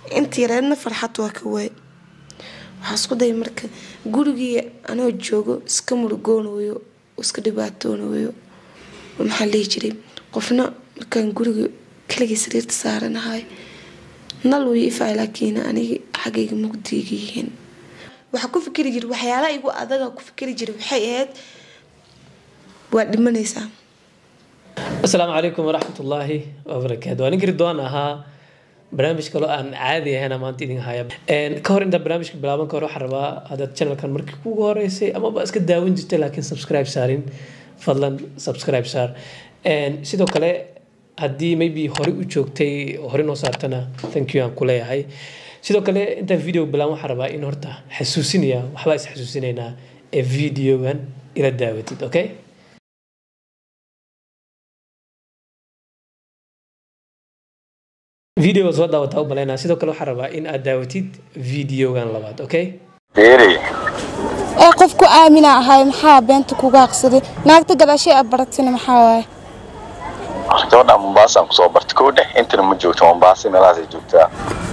inta yareedna farxad waa ka waay waxaa isku daya marka gurigii anoo joogo iska murugoonayo iska dhibaatoonayo maxaa lihi jiray qofna markaan guriga kaligii sariirta saaranahay nal way ifay laakiin aniga xaggayga mugdiga yihiin waxaa ku fikiri jira waxyaalaha igu adaga ku fikiri jira waxay ahayd waa dhimanaysaa asalaamu calaykum waraxmat ullaahi wabarakaatu waa ninkii ridwaan ahaa barnaamij kaloo aan caadi ahayna maanta idin haya ka hor intaan barnaamijka bilaaban ka hor waxaan rabaa haddaad channelkan markii kugu horeysay amaba iska daawan jirtay laakiin subscribe saarin fadlan subscribe saar sidoo kale haddii maybe hore u joogtay hore noo saartana thank you aan ku leeyahay sidoo kale intaan video bilaan waxaan rabaa in horta xasuusinaya waxbaa is xasuusinaynaa ee videogan ila daawatid okay video soo daawataa u malaynaa sidoo kale waxaan rabaa in aad daawatid videogan labaad okay Fiiri, ee qofku aamina ahay maxaa beenta kuga aqsaday naagta gadaashay aad baratina maxaa waaye gabadha Mombasa aan kusoo bartay kow dheh intana ma joogto Mombasa meelahaas ay joogtaa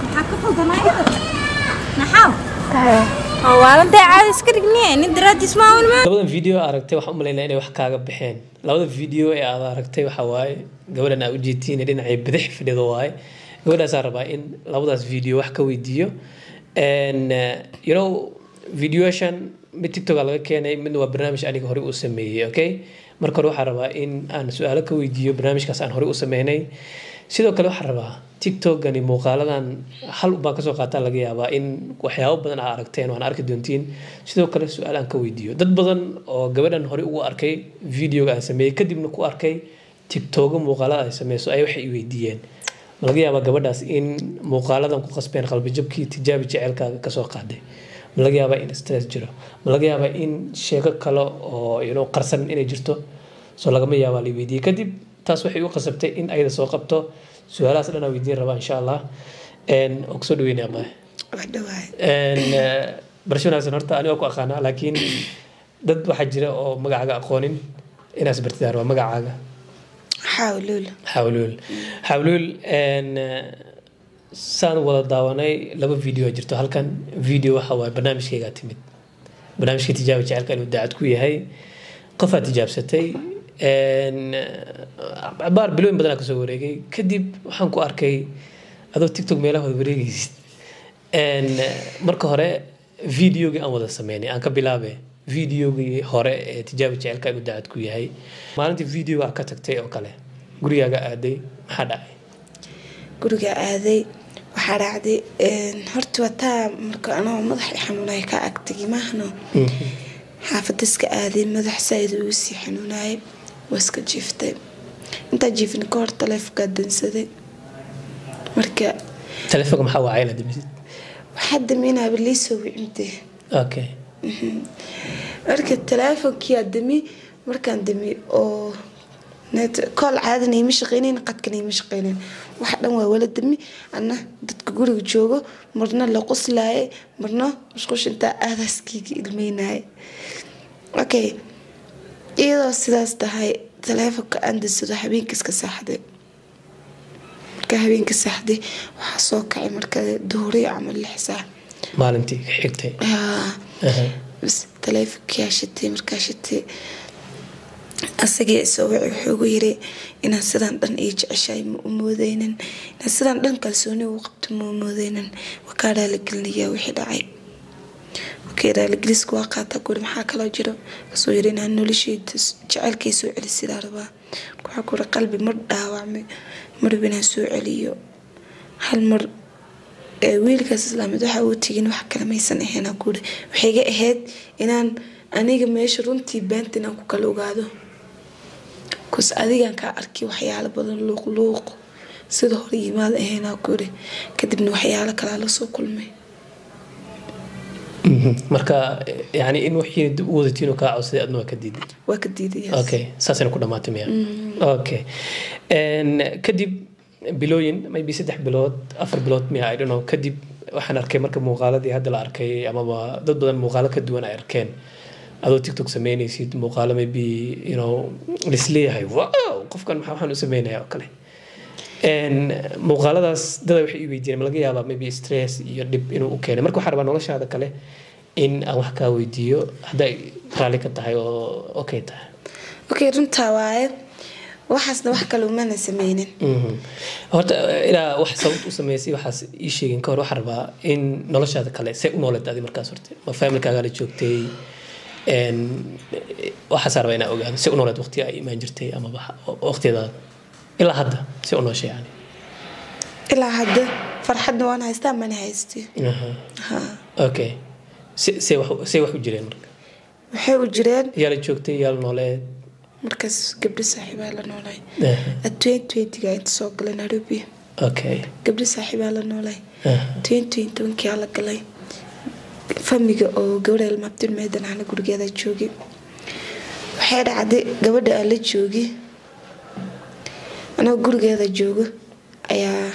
waalantae caadi iska dhigniye nin daraadiis maamul ma labadan video aragtay waxaan u malaynaa inay wax kaaga baxeen labada video ee aad aragtay waxaa waaye gabadhan aa ujeedtiin ee dhinacay bidix fadhido waaye gabadhaasaa rabaa in labadaas video wax ka weydiiyo And, uh, you know videoashan mid tiktok laga keenay midna waa barnaamij aniga horey u sameeyey okay marka hore waxaa rabaa in aan su-aalo ka weydiiyo barnaamijkaas aan horey u sameynay sidoo kale waxaa rabaa tiktokani muuqaaladan hal baan kasoo qaataa laga yaabaa in waxyaabo badan aa aragteen waan arki doontiin sidoo kale su-aal aan ka weydiiyo dad badan oo gabadhan horey ugu arkay videoga aan sameeyey kadibna ku arkay tiktoga muuqaalada ay sameyso ay waxay i weydiiyeen ma laga yaabaa gabadhaas in muuqaaladan ku qasbeen qalbijabkii tijaabi jeceelkaaga kasoo qaaday ma laga yaabaa in stress jiro ma laga yaabaa in sheeko kale oo you know, qarsan inay jirto soo lagama yaabaa la weydiiyey kadib taas waxay u qasabtay in ayada soo qabto su-aalahaas dhan aan weydiin rabaa insha allah oo kusoo dhaweynaya abaa waa dhawaay barasho wanaagsan horta aniga ku aqaanaa laakiin dad waxaa jira oo magacaaga aqoonin inaas bartidaan waa magacaaga xaawluul xawluul xawluul saan wada daawanay laba video jirto halkan video waxa waaye barnaamijkaygaa timid barnaamijka tijaaba jecelka inuu daacad ku yahay qofaa tijaabsatay baar bilooyin badanaa kasoo wareegay kadib waxaan ku arkay adoo tiktok meelaha wada wareegaysid marka hore videogii aan wada sameynay aan ka bilaabe videogii hore ee tijaaba jecelka inuu daacad ku yahay maalintii videoga ka tagtay oo kale gurigaaga aaday maxaa dhacay guriga aaday waxaa dhacday horta wataa marka anoo madax i xanuunaya ka agtagi maahno xaafada iska aaday madax saaid ugu sii xanuunayay waa iska jiiftay intaa jiifin ka hor taleefonkaa dansaday marka taleefonka maxaa wacay inaad damisid waxaa daminaaba liisoo wicintay okay marka taleefonkii aa dami markaan dami oo net kool caadana ima shaqeynayn qadkana ima shaqeynayn wax dhan waa wala dami ana dadka guriga joogo marna la qoslaaye marna mashquush intaa aadaaskeyga ilmeynaaye okay iyadoo sidaas tahay taleefonka aan dansado habeenka iska saaxday marka habeenka saaxday waxaa soo kacay marka duhuriyo camal lix saac maalintii xigtay Haa. bas taleefonkii aa shitay markaa shitay asagii isoo wici wuxuu ugu yiri inaan sidaan dhan ii jeceshahay ma u moodeynin inaan sidaan dhan kalsooni ugu qabto ma u moodeynin waa kaa raaligelinayaa wixii dhacay okay raaligeliska waa qaataa guri maxaa kaloo jiro kasoo yiri inaan nolosheyda jecelkay soo celi sidaa rabaa waxaa kuri qalbi mar dhaawacmay marba inaan soo celiyo hal mar ee wiilkaas islaamid waxa uu tegin wax kale maysan ahayn aan kuuri waxay iga ahayd inaan aniga meesha runtii beenta inaan ku kala ogaado kus adigan kaa arkay waxyaalo badan luuqluuq sida hore yimaad ahayn aan kuuri kadibna waxyaalo kalaa lasoo kulmay marka yani in wixii dib u wadatiin oo kaa codsaday adna waa ka diiday waa ka diidaya okay saasayna ku dhamaatay miya okay kadib bilooyin maybe saddex bilood afar bilood miya i don't know kadib waxaan arkay marka muuqaaladii hadda la arkay amaba dad badan muuqaalo ka duwan ay arkeen adoo tiktok sameynaysid muuqaalo maybe you know lisleeyahay wow qofkan maxaa waxaan u sameynaya oo kale Een, muuqaaladaas dada waxay i weydiiyeen ma laga yaabaa maybe stress iyo dhib inuu u keenay marka waxaa rabaa noloshaada kale in aan wax kaa weydiiyo hadday raalli ka tahay oo okay tahay okay runtaa waaye waxaasna wax kale umana sameynin Mhm. horta ilaa wax sababta u sameysay waxaas ii sheegin ka hor waxaa rabaa in noloshaada kale see u nooleed adi markaas horte ma familkaaga la joogtay Een, waxaasaa rabaa inaa ogaado see u nooleed waqti ay imaan jirtay amaba waqtidaada ilaa hadda see u nooshay yani ilaa hadda farxadna waan haystaa mana haysti Aha. ha okay se- see wax see wax u jireen marka waxay u jireen yaa la joogtay yaa la nooleed markaas gabdho saaxiibaa la noolay Aha. twentyga inta soo galay nairobi okay gabdho saaxiibaa la noolay Aha. twenty tobankia la galay famiga oo gabadha ilmaabtin meedan ana gurigeeda joogay waxay dhacday gabadha aan la joogay anoo gurigeeda joogo ayaa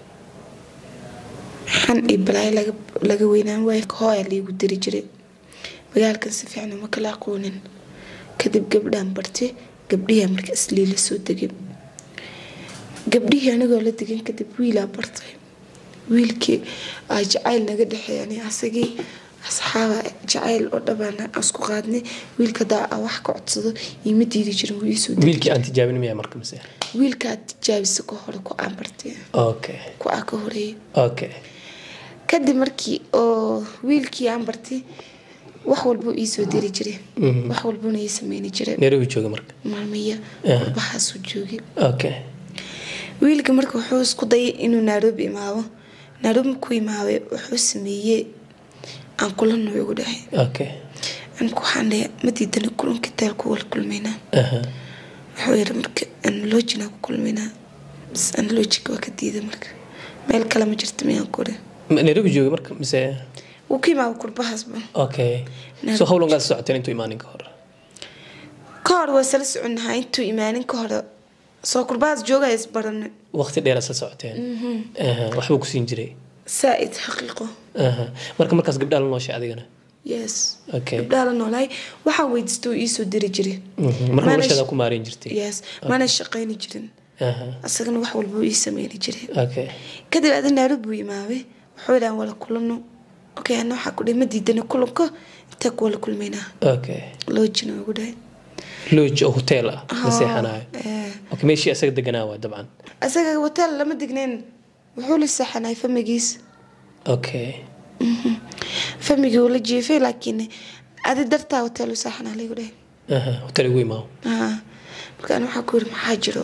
xan iyo balaayo laga laga weynaan waay hooya liigu diri jiray magaalkan si fiican uma kala aqoonin kadib gabdhaan bartay gabdhiyaa marka isliila soo degay gabdhihii anigoo la degan kadib wiilaa bartay wiilkii aa jacayl naga dhexeeyani asagii asxaaba jacayl oo dhabaan isku qaadnay wiilka hadaa aa wax ka codsado iima diidi jirin wuu iisoo degi wiilkii aan tijaabin miyaa marka mise wiilkaa tijaabisa ka hore ku aan bartay okay ku aa ka horeeyay okay kadib markii oo wiilkii aan bartay wax walbuu iisoo diri jiray wax walbuna ii sameyni jiray nairobi jooga marka maalmiya Ah. qurbahaasuu joogay okay wiilka marka wuxuu isku dayay inuu nairobi imaado nairobi ku imaabay wuxuu sameeyey aan kulano igu dhahay okay anku waxaan dhahay ma diidana kulanka daal ku wala kulmaynaa Aha. wuxuu yidhi marka analogina ku kulmaynaa bas analogiga waa ka diiday marka meel kale ma jirta miyaan ku dhahay Ma- nairobi jooga marka mise wuu ka imaaba kurbahaasba okay Nairobi so how long aad socoteen intuu imaanin ka hor ka hor waa sala soconnahaa intuu imaanin ka hore soo kurbahaas joogaya isbarane waqti dheer aad socoteen Aha. waxbuu ku siin jiray saa-id xaqiiqo Aha. marka markaas gabdhaa la nooshay adigana yes Okay. gabdhaha la noolaay waxaan weydiista uu iisoo diri jiray Mhm. marka Maana noloshaada sh- ku maareyn jirtay yes mana shaqayni jirin Aha. asagana wax walba uu ii sameyni jiray okay kadib adi nairobi buu imaabay wuxuu dhahan wala kulano okay ana waxaa ku dhahay ma diidana kulanka intee ku wala kulmaynaa okay loojina ugu dhahay lodge oo hotel ah la seexanayo Eh, okay meeshii asaga deganaa waa dabcan asaga hotel lama dignayn wuxuu la seexanay famigiis okay famigii uu la jiifay laakiin adi dartaa hotel u seexanaa laygu dhahay Aha. hotel igu imaao Ah, marka ana waxaa ku yiri maxaa jiro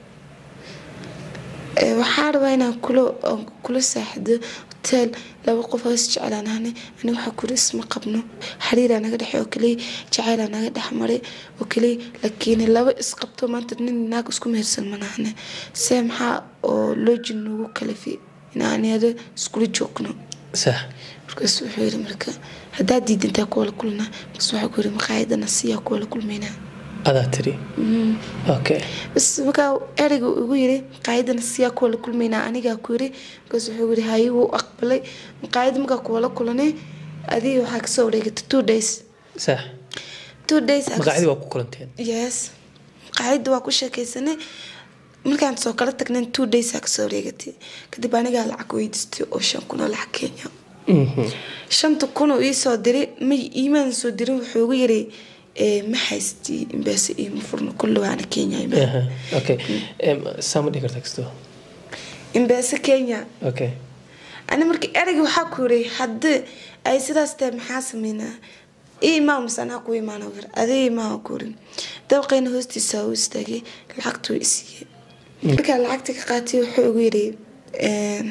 Eh, waxaa rabaa inaan kula oon kula saaxido hotel laba qof hoos jeclaan ahne ani waxaa ku yiri isma qabno xiriiraa naga dhexe oo kaliya jacaylaa naga dhex maray oo kaliya laakiin laba isqabto maanta nin naag isku mehersan manahne see maxaa oo loojin nagu kalafi inaaniyada iskula joogno sax markaas wuxuu yiri marka haddaa diidantaa kuwala kulnaa markaas waxaa ku yiri maqaayadana siyaa kuwala kulmaynaa adaa tiri okay bas markaa ereyga uu igu yiri maqaayadana siyaa kuwala kulmaynaa anigaa ku yiri markaas wuxuu yiri haye wuu aqbalay maqaayada markaa kuwala kulanay adiga waxaa kasoo wareegatay two days sax two days aa maqaacidi waa ku kulanteen yes maqaayada waa ku sheekaysanay markaan soo kala tagnayn two days aa kasoo wareegatay kadib anigaa lacag weydiistay oo shan kun oo lacag kenya Mhm. shanta kun oo ii soo diray ma iimaan soo dirin wuxuu igu yiri eh, ma haysti imbaase iima furno kulli waana kenya imaan Aha. okay Em, saa ma dhihi kartaa kasto imbaase kenya okay ani marka ereyga waxaa ku yiri haddii ay sidaas tahay maxaa sameynaa ii imaa mise anaa ku imaana yir adii imaa ku yiri dabaqayna hoostiisa u istaagay lacagtuu isiiyey markaa lacagta ka qaatay wuxuu igu yiri eh,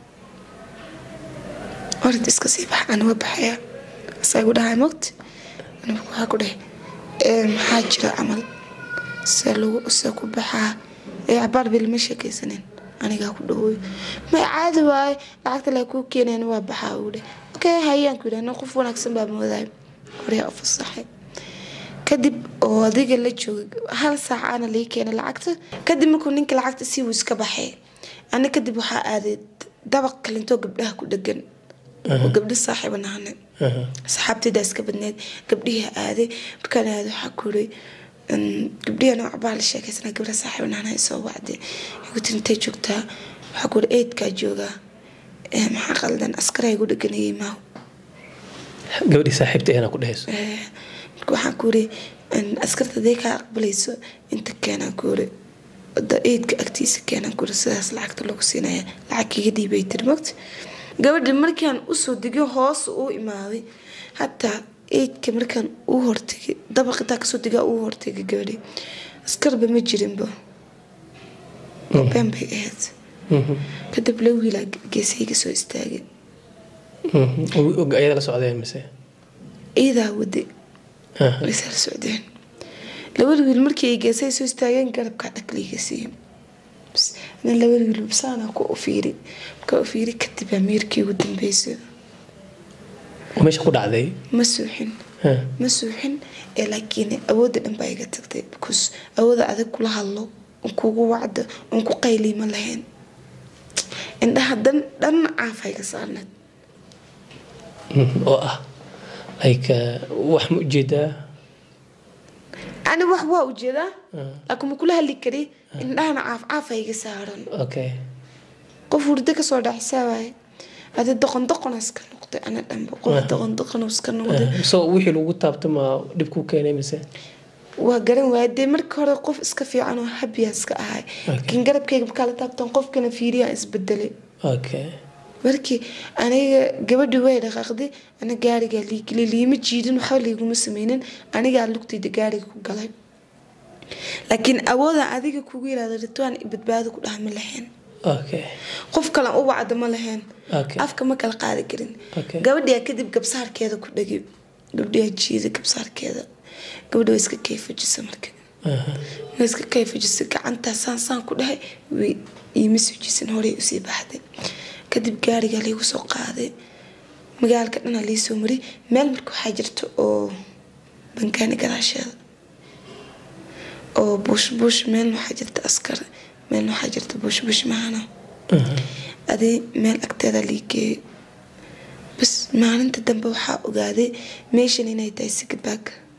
orad iska sii bax ani waa baxaya asaa igu dhahay mogti ani marka waxaa ku dhahay "Eh, maxaa jira camal see lagu see ku baxaa ee cabaar bil ma sheekaysanin anigaa ku dhawooy may caadi waaye lacagta la kuu keenayn waa baxaa uu dheh okay hayaan ku yidhahna qof wanaagsan baa moodaay horyaa u fasaxay kadib oo adiga la joogay hal saac aana lii keenay lacagta kadib markuu ninka lacagta sii wuu iska baxay ani kadib waxaa aaday dabaq kalintoo gabdhaha ku dhegan oo gabdho saaxiiba nahane Aha. saxaabtaydaa iska badneed gabdhihii aaday markaan aaday waxaa ku yiri gabdhiya nooc baa la sheekaysana gabdha saaxiib naana soo wacday igu tiri intay joogtaa waxaa ku uri eydkaa joogaa maxaa qaldan askaraa igu dheganayay maaw gabadhii saaxiibta eena ku dhehayso marka waxaan ku uri askarta hadday kaa aqbalayso inta keenaan ku uri da eydka agtiisa keenaan ku uri sidaas lacagta lagu siinaya lacag kiga dhiibay tiri mogta gabadhi markaan usoo degay hoos uu imaaday hataa eydka markaan uu hortegay dabaqitaa kasoo degaa uu hortegay gabadhi askarba ma jirinba been bay ahayd kadib la wiilaa geesayga soo istaagay ayada la socdeen mise iidaa wade waysaa la socdeen labada wiil markii ay geesay soo istaageen garabkaa dhakliga siiyey ana labada wiil babsaana ku ufiiri markaa ufiiri kadib baa meerkii ugu dambeysay meesha ku dhacday ma suuxin ma suuxin ee laakiin awoodda dhan baa iga tagtay because awooda adag kula hadlo on kugu wacdo on ku qayliima lahayn indhaha dan dhan caafa iga saarneed oo ah like wax ma ujeedaa ani wax waa ujeedaa laakiin ma kula hadli kari indhahana caaf caafa iga saaran okay qof hurdo kasoo dhaxsaa waaye adi doqon doqona iska noqday ana dhanba qof doqon doqon iska noqday so wixii lagu taabta ma dhib ku keenay mise waa garan waaya dee marka hore qof iska fiican oo habiya iska ahay laakiin garabkayga markaa la taabtan qofkana fiiriyaa isbedelay okay markii aniga gabadhi way dhaqaaqday ana gaarigaa liigilay liima jiidin waxba liiguma sameynin anigaa lugtayda gaariga ku galay laakiin awooda adiga kugu yiraahda ritwaan badbaado ku dhaha ma lahayn okay qof kale u wacda ma lahayn Okay. afka ma kala qaadi karin Okay. gabadhiyaa kadib gabsaarkeeda ku dhagi gabdhiyaa jiida gabsaarkeeda gabadha way iska kayfajisa marka way iska kayfajisa gacantaa saan saan ku dhahay way iima sujisan horey usii baxday kadib gaarigaa liigu soo qaaday magaalka dhana liisoo maray meel marka waxaa jirta oo bankaani gadaasheeda oo buush buush meelna waxaa jirta askar meelna waxaa jirta buush buush mahana adi meel agteeda liigeeyo bas maalinta dambe waxaa ogaaday meeshan inay tahay sigback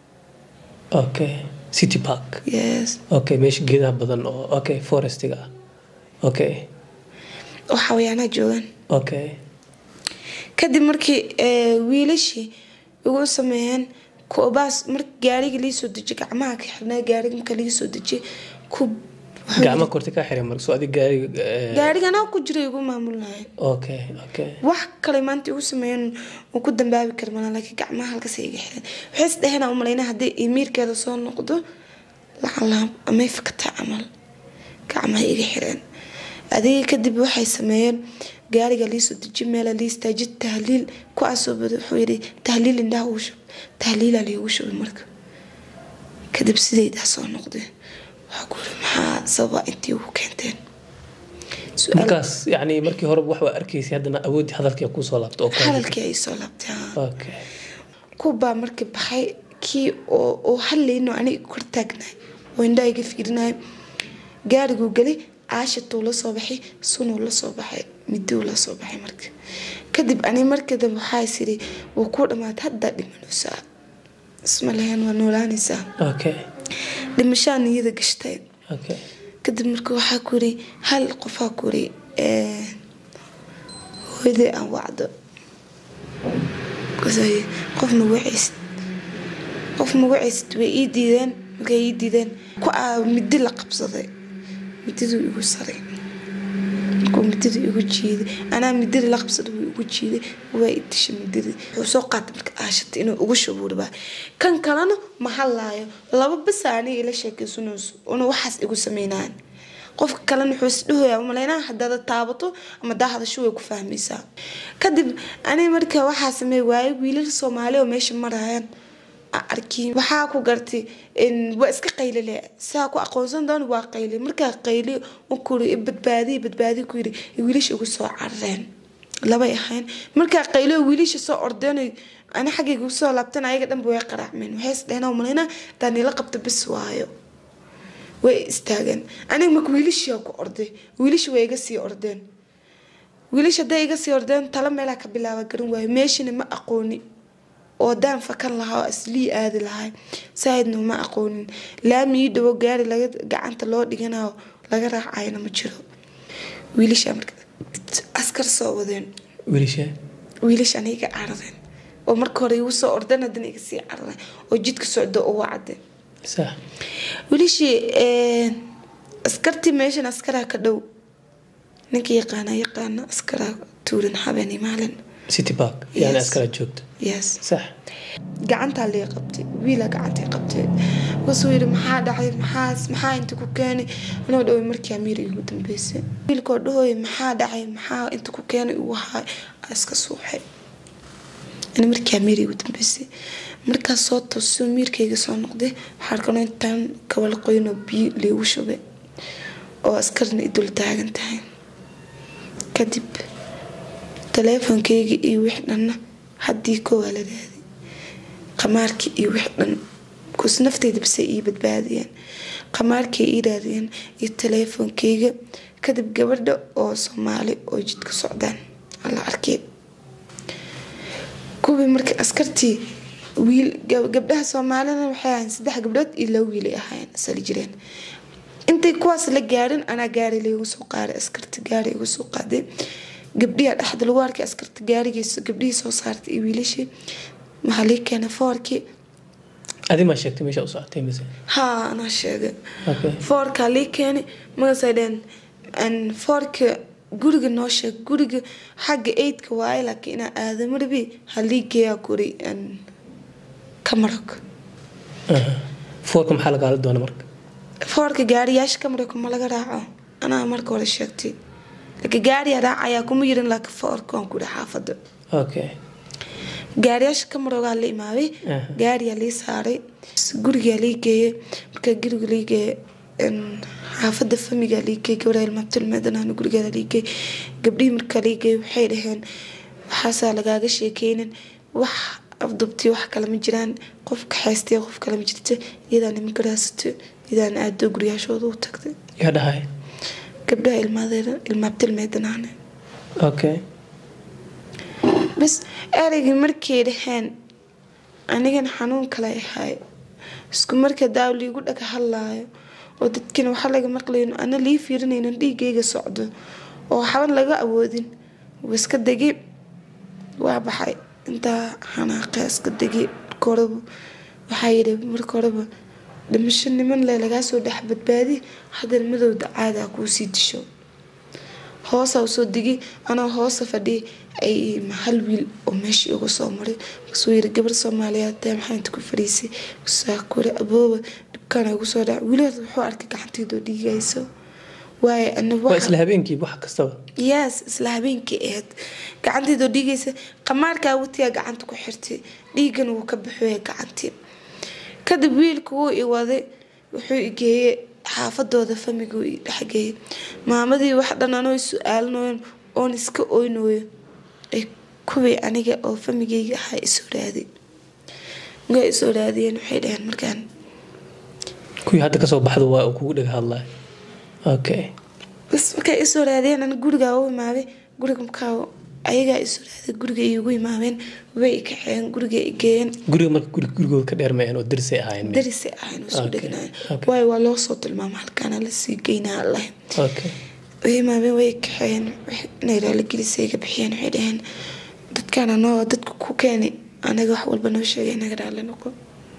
okay city park yes okay meesha geedaha badan oo okay forestiga ah okay oo xawayaanaha joogaan okay kadib markii eh, wiilashii igu sameeyeen kubaas marka gaariga liisoo dejiy gacmaha ka xirnaa gaariga marka liga soo dejiyay ku gacma korti ka xiray marka soo adig gaariga eh, gaarigana ku jira igu maamulnaayeen okay okay wax kale maanta igu sameeyeen uu ku dambaabi kara mana laakiin gacmaha halkaas iga xireen waxay is dheheen u malayna haddii imiirkeeda soo noqdo lacala amay fakataa camal gacmaha iga xireen adiga kadib waxay sameeyeen gaariga liisoo deji meela liistaaji tahliil kuwaasoo bada wuxuu yidhi tahliil indhaha ugu shub tahliilaa liigu shubay marka kadib sidaydaa soo noqdeen waxaa ku yiri maxaa sababa intii ugu keenteen Su'aal- markaas yani markii hore wax waa arkaysay haddana awoodii hadalkii kusoo laabta oo kale. hadalkii ay soo laabtay haa. okay kuwbaa markii baxay kii oo oo hadlayno aniga kor taagnaay oo indhaha iga fiirinay gaariguu gelay caashatuu la soo baxay sunuu la soo baxay miduu la soo baxay marka kadib ani markii dambe waxaa is iri wuu kuu dhamaatay haddaa dhimanaysaa isma lahayn waa noolaanaysaa okay dhimashaa niyada gashtay okay kadib marka waxaa ku yiri hal qofaa ku yiri eh, hooyaday aan wacdo Markaasuu yiri, qof ma wacaysid qof ma wacaysid way ii diideen markay ii diideen ku aa midi la qabsaday mididuu igu saray markuu midida igu jiiday anaa midida la qabsaday wuu igu jiiday waa i dishay midida wuxuu soo qaatay marka aashatay inuu ugu shubuuribaa kan kalena ma hadlaayo laba basa aniga ila sheekaysanayso una waxaas igu sameynaan qofka kalena wuxuu isdhahoyaa malaynaa hadaada taabato ama daa hadasho way ku fahmaysaa kadib aniga marka waxaa sameey waaye wiilal soomaali oo meesha marayaan arkiin waxaa ku gartay in waa iska qaylile saa ku aqoonsan doon waa qayle markaa qayle ukuri badbaadiy badbaadiy ku yiri wiilasha ugu soo carareen labay ahayn markaa qayle wiilasha soo ordeen ani xaggayga ugu soo laabtan ayaga dhanba way qaraacmeen waxay isdheheen malayna daanila qabta bis waayo way istaageen aniga marka wiilashii ku orday wiilasha way iga sii ordeen wiilasha hadday iga sii ordeen tala meelaa ka bilaaba garan waayo meeshana ma aqooni oo daan fakan lahaa oo aslii aadi lahay saahidna uma aqoonin laami ii dhawo gaari laga gacanta loo dhiganayo laga raacayna ma jiro wiilasha marka askar soo wadeen wiilasha wiilasha aniga iga caradeen oo marka hore igu soo ordan haddana iga sii caradeen oo jidka socdo oo wacdeen sax wiilashii askartii meeshan askaraa ka dhow ninka yaqaana yaqaana askaraa tuuran habeenii maalin city park yani Yes. askara joogta yes sax gacantaa lee qabtay wiilaa gacantay qabtay markaasuu yidhi maxaa dhacay maxaas maxaa inta ku keenay anoo dhaway markii amiir igu dambeysay wiilkoo dhahooy maxaa dhacay maxaa inta ku keenay ugu haay aa iska suuxay ani markii amiir igu dambeysay markaas soo toosoo miirkayga soo noqday waxaa arkano intaan kabala qoynoo biyo liigu shubay oo askarna i dul taagan tahay kadib taleefonkayga iyo wix dhanna haddii kowaa la raaday qamaarkii iyo wix dhan kus nafteyda base ii badbaadiyeen qamaarkii ii raadiyeen iyo taleefonkayga kadib gabadha oo soomaali oo jidka socdaan alla arkay kuwii marka askartii wiil gab- gabdhaha soomaalina waxay ahayn saddex gabdhood iyo laba wiilay ahaayeen asali jireen intay kuwaas la gaarin anaa gaari laygu soo qaaday askarta gaari igu soo qaaday gabdhiha dhexda lagu arkay askarta gaarigiisa gabdhihii soo saartay iyo wiilashii maxaa lii keenay foorkii adi maa sheegtay meesha u socotay mise haa anaa sheegay okay foorkaa lii keenay markaasay dheen "Een, foorka guriga noo sheeg guriga xagga eydka waaye laakiin inaa aadamo rabi halii geeyaa guri een, kamarog Aha. foorka maxaa lagaala doona marka foorka gaariyaasha kamarog ma laga raaco anaa marka hore sheegtay laakiin gaariyaa raacayaa kuma yirin laakiin foorka waan ku dhi xaafada okay gaariyaasha kamaroogaa la imaaday Aha. gaariyaa lii saaray gurigaa lii geeyey markaa guriga lii geeyey een, xaafada famigaa lii geeyey gabadha ilmaabtilmeedanaan gurigeeda lii geeyey gabdhihii markaa lii geeyey waxay dhaheen waxaasaa lagaaga sheekeynin wax afdubtii wax kale ma jiraan qof kaxaystay qof kale ma jirta iyadaa nimanka raasatay iyadaana aado guryaashooda u tagtay yaa dhahay gabdhaha ilmaadeeda ilmaabtilmeedanaane okay bas ereygii markay dhaheen anigana xanuun kale ahay isku marka daaw liigu dhaga hadlaayo oo dadkina waxaa laga maqlayn ana lii fiirinaynin dhiigayga socdo oo waxban laga awoodin iska degi waa baxay intaa xanaaqe iska degi marka horeba waxaa yidhi marka horeba dhimasho niman le lagaa soo dhex badbaadi haddana madowda caadaa kuu sii disho hoosa usoo digi anoo hoosa fadhiya ay hal wiil oo meeshii uga soo maray markaasuu yiri gabar soomaaliyeed dee maxaa inta ku fadhiisay saa kuri abooba dhibkaan ugu soo dhaca wiilaheed wuxuu arkay gacanteedoo dhiigayso waaye ana waa isla habeenkii wax kastaba yes isla habeenkii ahayd gacanteedoo dhiigaysa qamaarkaa watiyaa gacanta ku xirtay dhiigana wuu ka baxooya gacantii kadib wiilku wuu i waday wuxuu i geeyey xaafadooda famiguu i dhexgeeyey maamadii wax dhan anoo su-aalinoyn oon iska oynooyo ay kuwii aniga oo famigayga ahaa isoo raaday markaa isoo raadiyeen waxay dhaheen markaan kuwii hadda kasoo baxda waa uu kugu dhaga hadlaya okay bas markay isoo raadiyeen ana gurigaa u imaaday guriga markaa ayagaa isoo raaday guriga iigu imaadeen way i kaxeen guriga i geeyeen guriga marka guri gurigooda ka dheermayeen oo darisay ahaayeen darisay ahayn oo soo Okay, dhegnaayeen okay. waayo waa loo soo tilmaama halkaana lasii geynaa lahayn okay way imaadeen way i kaxeen wax- inay raaligelisay iga bixiyeen waxay dhaheen dadkaan anoo dadka ku keenay anaga wax walba noo sheegay inaga raali noqo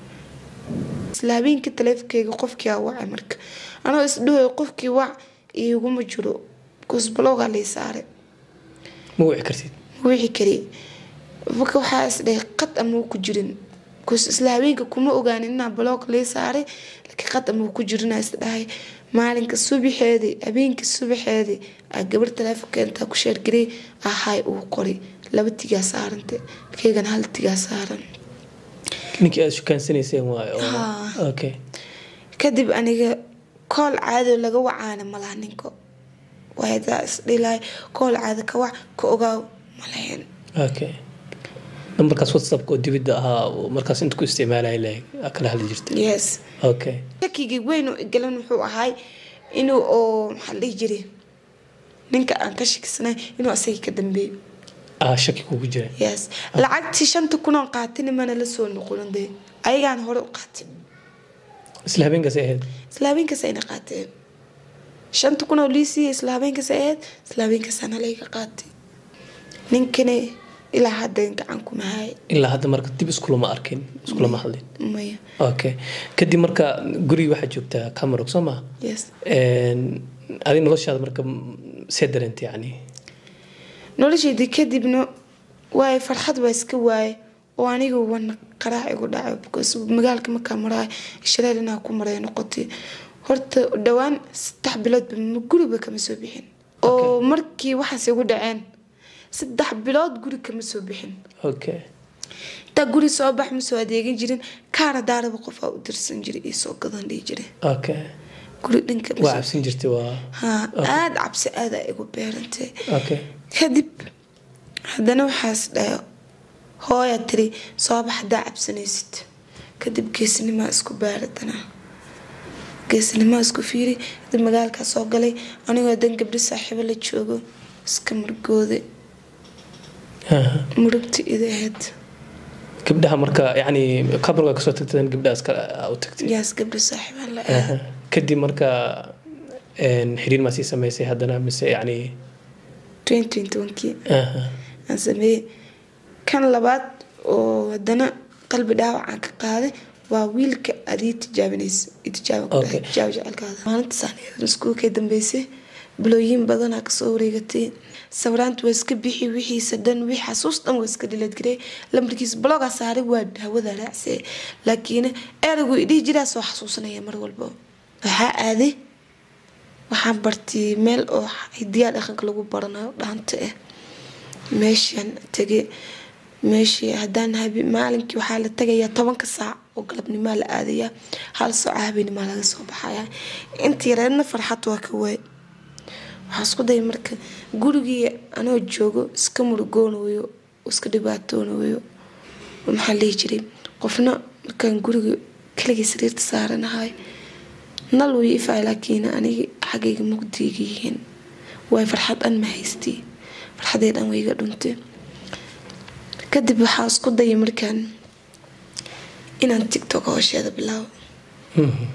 isla habeenkii taleefonkeyga qofkii aa wacay marka anoo isdhahoy qofkii wac iguma jiro kusbaloogaa lay saaray ma wici kartid wixii kale marka waxaa isdhahay qad ama ku jirin kus isla habeenka kuma ogaanin inaa baloog lii saaray laakiin qad ama ku jirinaa isdhahay maalinka subaxeedii habeenka subaxeedii aa gabar taleefonka intaa ku sheergarey ahay uu qoray laba tigaa saarante keygana hal tigaa saaran ninkii aad shukaansanayseen waayo oo- Haa. okay kadib aniga kool caado laga wacaana malaha ninka waadaa isdhilahay kool caado ka wac ka ogaaw malahayn okay nambarkaas whatsappka oo dibidda ahaa oo markaas inta ku isticmaalaya leeg aa kala hadli jirtay yes okay shakigii weyn oo igalan wuxuu ahay inuu oo maxaa la dhihi jiray ninka aan ka shakisnay inuu asagii ka dambeeyo ah shaki kugu jira yes lacagtii shanta kunoon qaatin mana la soo noqonin dee ayagaan hore u qaatin isla habeenkaas ahayd isla habeenkaas ayna qaateen shanta kun oo liisiiya isla habeenkaas ay ahayd isla habeenkaasana layga qaatay ninkana ilaa hadda gacan kuma haay ilaa hadda marka dib iskulama arkin iskulama hadlin maya okay kadib marka guriga waxaa joogtaa camarog soo maha yes adi noloshaada marka see dareenta yani noloshaydii kadibna waay farxad waa iska waaye oo aniga wana qaraac igu dhacay because magaalka markaa maraay shareer inaa ku maray noqotay horta dhowaan saddex biloodba ma guriba kama soo bixin oo markii waxaas igu dhaceen saddex bilood guri kama soo bixin okay intaa guri soo bax ma soo adeegan jirin kaara daaraba qof aa u dirsan jiray iyo soo gadan dhihi jiray okay guri dhanka ma waa soo- cabsin jirtay waa haa aada cabsi aada igu beerantay okay kadib haddana waxaas dhayo hooya tiri soobax haddaa cabsanaysid kadib geesnimaa isku baaradanaa geesnimaa isku fiiri kadib magaalkaa soo galay anigoo dan gabdho saaxiibo la joogo iska murgooday Aha. murugta ida ahayd gabdhaha marka yani camarog kasoo tagtadan gabdhaha iska u tagtay yaas gabdho saaxiibaan la Aha. ahaa kadib marka een, xiriir maa sii samaysay haddana mise yani twenty tonkii aha. aan sameeyey kan labaad oo haddana qalbi dhaawacaan ka qaaday waa wiilka adii tijaabinaysa tijaabo ku dhahay, Okay. tijaabo jecelkaada maalintaasaan iskuulkay dambeysay bilooyin badanaa kasoo wareegatay sawiraanta waa iska bixi wixiisa dhan wixii xasuus dhan waa iska dhiladgaray lambarkiisa blogaa saaray waa hawada raacsay laakiin eraygu idhihi jiraa soo xasuusanaya mar walba waxaa aaday waxaan bartay meel oo hidiyaa dhaqanka lagu baranayo dhaanta ah meeshaan tegay meeshii haddaan habi maalinkii waxaa la tagayaa tobanka saac oo galabnimaa la aadayaa hal saaco habeenimaa laga soo baxayaa intii yareedna farxad waa ka waay waxaa isku daya marka gurigii anoo joogo iska murugoonayo iska dhibaatoonayo maxaa lihi jiray qofna markaan guriga keligii sariirta saaranahay nal way ifay laakiin aniga xaggayga mugdiga yihiin waay farxad an ma haystii farxadee dhan wayga dhuntay kadib waxaa isku dayay markaan inaan tictok hoosheeda bilaabo Mhm.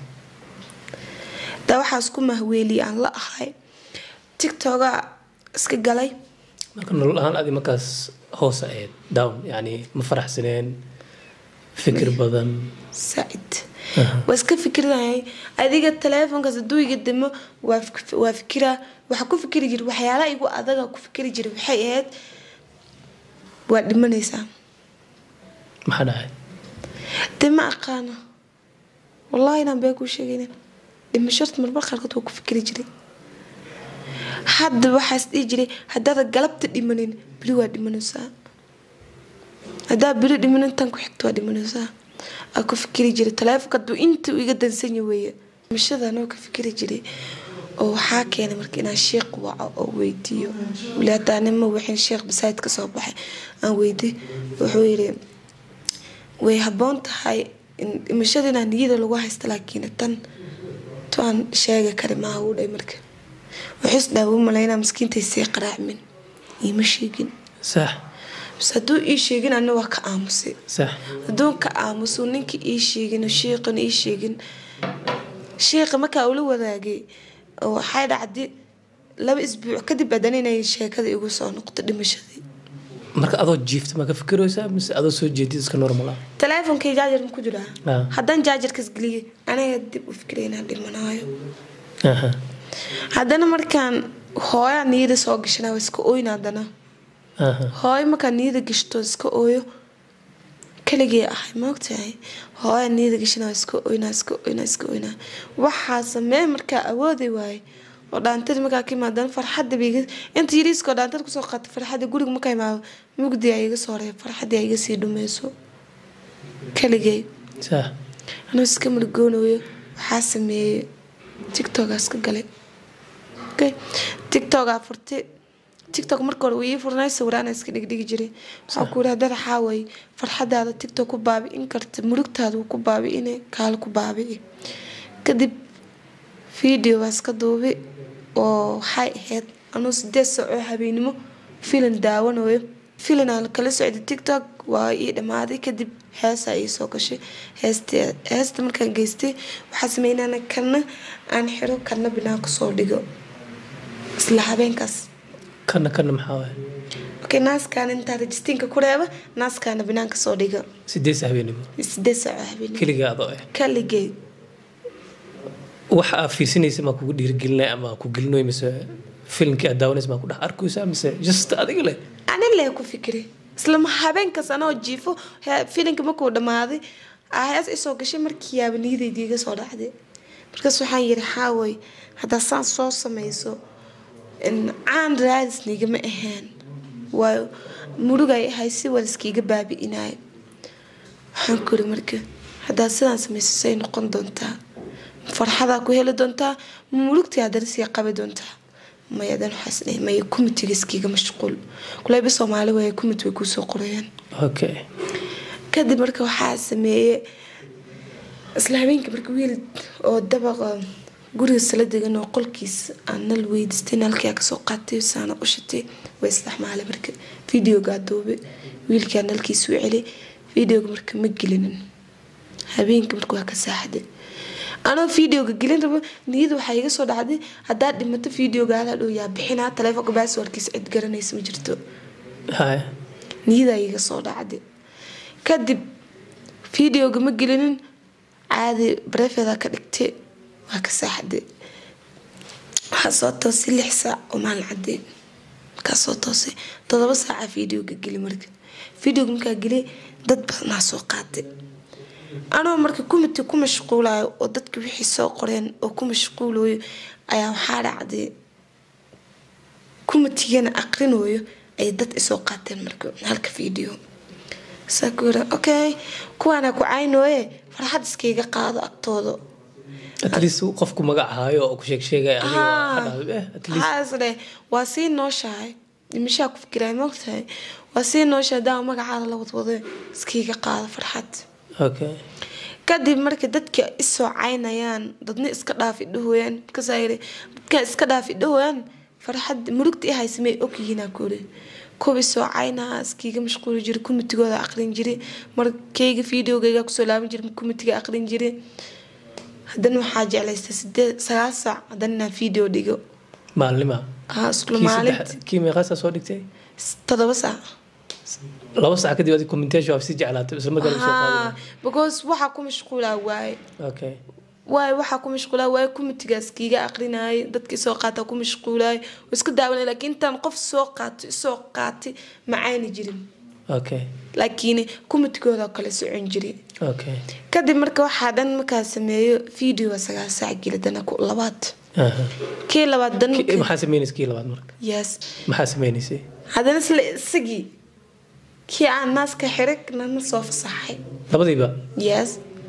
daa waxaa isku mahweeliyay aan la ahay tictoga iska galay marka nolol ahaan adi markaas hoos ahayd down yani ma faraxsaneen fikir badan saacid waa iska fikirayay adiga taleefonkaas hadduu iga dimo waa fik- waa fikiraa waxaa ku fikiri jira waxyaalaha igu adaga ku fikiri jira waxay ahayd waa dhimanaysaa maxaa dhahay dee ma aqaano wallaahi inaan been kuu sheegaynin dhimashorta marmar qaarkood waa ku fikiri jiray hadda waxaas dhihi jiray haddaada galabta dhimanin beri waa dhimanaysaa haddaa beri dhimanin tan ku xigta waa dhimanaysaa aa ku fikiri jiray taleefonka hadduu inta iga dansanya weeye dhimashada anoo ka fikiri jiray oo waxaa keenay marka inaan sheekh waco oo weydiiyo weli haddaa nima wixin sheekh basaajid ka soo baxay aan weydiy wuxuu yidhi way habboon tahay in dhimashada inaan niyada lagu haysta laakiin tan to aan sheegi kari maaha uu dhay marka wuxuus dhaawo malaynaa miskiintay sii qaraacmin iima sheegin sax bas hadduu ii sheegin ana waa ka aamusay sax hadduu ka aamusu ninka ii sheegin oo sheeqan ii sheegin sheeqa markaa ula wadaagay oo waxay dhacday laba isbuuc kadib haddana inay sheekada igu soo noqto dhimashadii marka adoo jiifta ma ka fikiraysaa mise adoo soo jeedid iska normal ah taleefonkay jaajar ma ku jiraa Ah. haddaan jaajarkas geliyay aniga dib u fikiray inaan dhimanaayo Aha. haddana markaan hooyaa niyada soo gashana waa iska ooyna haddana Aha. hooyo markaan niyada gashto iska ooyo kaligee ahay maogtahay hooya niyada gashana waa iska ooynaa iska ooynaa iska ooynaa waxaa samee markaa awoodi waaye oo dhaantadi markaa ka imaadana farxadda bay iga inta yariiskoo dhaantada kusoo qaata farxadda guriga markaa imaado mugdi aa iga soo reeb farxaddii aa iga sii dhumayso kaligee sax anuu iska murgoonayo waxaa sameeyey tictokaas ka galay okay tictokaa furtay tictok marka hore wuu ii furnay sawiraana iska dhigdhigi jiray waxaa ku yidhi dad waxaa waaye farxadaada tictok ku baabi'in karta murugtaada wuu ku baabi'ine kaala ku baabi'i kadib video baa iska duubi oo waxay ahayd anuu sideed saac oo habeenimo filim daawanayo filin aan kala socday tiktok waa ii dhammaaday kadib heesaa ii soo gashay heesta heesta markaan geystay waxaa sameynana kana aan xiro kana binaanka soo dhigo isla habeenkaas kana kana maxaa waay okay naaskaana intaa rejistiinka ku reeba naaskaana binaanka soo dhigo sideed habeenimo sideed saaco habeen keligaa adoo ah kaligeed waxa aad fiirsanaysa maa kugu dhiirigelinay ama ku gelinoy mise filimkii aad daawanaysa maa ku dhex arkaysa mise just adiga leh ani lee ku fikiri isla habeenkaas anoo jiifo he- filinka markuu dhammaaday aa hees isoo gashay markii yaaba niyadayda iga soo dhacday markaas waxaan yidhi xaaway haddaa saan soo samayso in caan raadisna igama ahaan waayo murugay ahay si waliskiiga baabi'inayo waxaan kuri marka haddaa sidaan samayso say noqon doontaa farxadaa ku heli doontaa murugtii haddana sii qabi doontaa maya dan waxaas dhahay maya kumitiga iskiiga mashquul kuleyba soomaali waaya kumit way kuusoo qorayaan okay kadib marka waxaa sameeyey isla habeenkii marka wiil oo dabaqa guriga sala degan oo qolkiis aan nal weydiistay nalkaa kasoo qaatay saana u shatay way isdhexmaalay marka videogaa duubay wiilkaa nalkiisu celi videoga marka ma gelinin habeenka marka waa ka saaxday anoo videoga gelin rabo niyada waxaa iga soo dhacday haddaad dhimato videogaada dhow yaa bixinaa taleefonka baaswarkiisa cid garanaysa ma jirto haya niyadaa iga soo dhacday kadib videoga ma gelinin caadi barefedaa ka dhigtay waa ka saaxday waxaa soo toosay lix saac oo maalin cadeen markaa soo toosay todoba saaca videoga geli marka videoga markaa geliyay dad badanaa soo qaatay anoo marka kumiti ku mashquulayo oo dadka wixii soo qoreen oo ku mashquulayo ayaa waxaa dhacday kumitigana aqrinayo ay dad isoo qaateen marka halka video saa ku yiri okay kuwaana ku caynooye farxad iskaiga qaado agtooda at least qofku magac haayo oo ku sheeg sheegaya adiga waa dhahday, eh, at least waxaa is dheh waa sii nooshahay dhimashaa ku fikiraay moogtahay waa sii nooshahay daa magacaada la wadwado iskaiga qaado farxad okay kadib marka dadka isoo caynayaan dadna iska dhaafi dhahooyaan markaasaa yiri dadka iska dhaafi dhahooyaan farxad murugta i haysamay ogyihiinaa kuri kuwa isoo caynaha iskiiga mashquuli jira kumitigooda aqrin jiri markayga videogayga kusoo laaban jira kumitiga aqrin jiri haddana waxaa jeclaysta sideed sagaal saac haddana inaan video dhigo maalnima ah isla kii maalinti saddex- kii meeqaasaa soo dhigtay todoba saac laba saac kadib adi commentation waa sii jeclaatay isla markaa soo ah qaaday because waxaa ku mashquulaa waaye okay waayo waxaa ku mashquulaa waayo kumitigaas kiiga aqrinayay dadka isoo qaata ku mashquulaay oo iska daawanay laakiin intaan qof soo qaato isoo qaatay ma cayni jirin okay laakiin kumitigooda kale socon jiri okay kadib marka waxaa dhan markaa sameeyo video sagaal saac geli dana ku labaad aha kii labaad dan Ki- maxaa sameynaysa kii labaad marka yes maxaa sameynaysay haddana isla isagii kii aan naaska xiray nana soo fasaxay labadiiba yes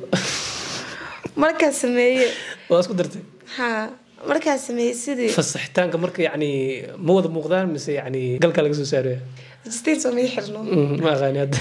markaa sameeye waa isku dartay ha markaa sameeye sidii fasaxitaanka marka yacni ma wada muuqdaan mise yacni galka laga soo saaraya registain soo mii xirno Mm, ma aqaani hadda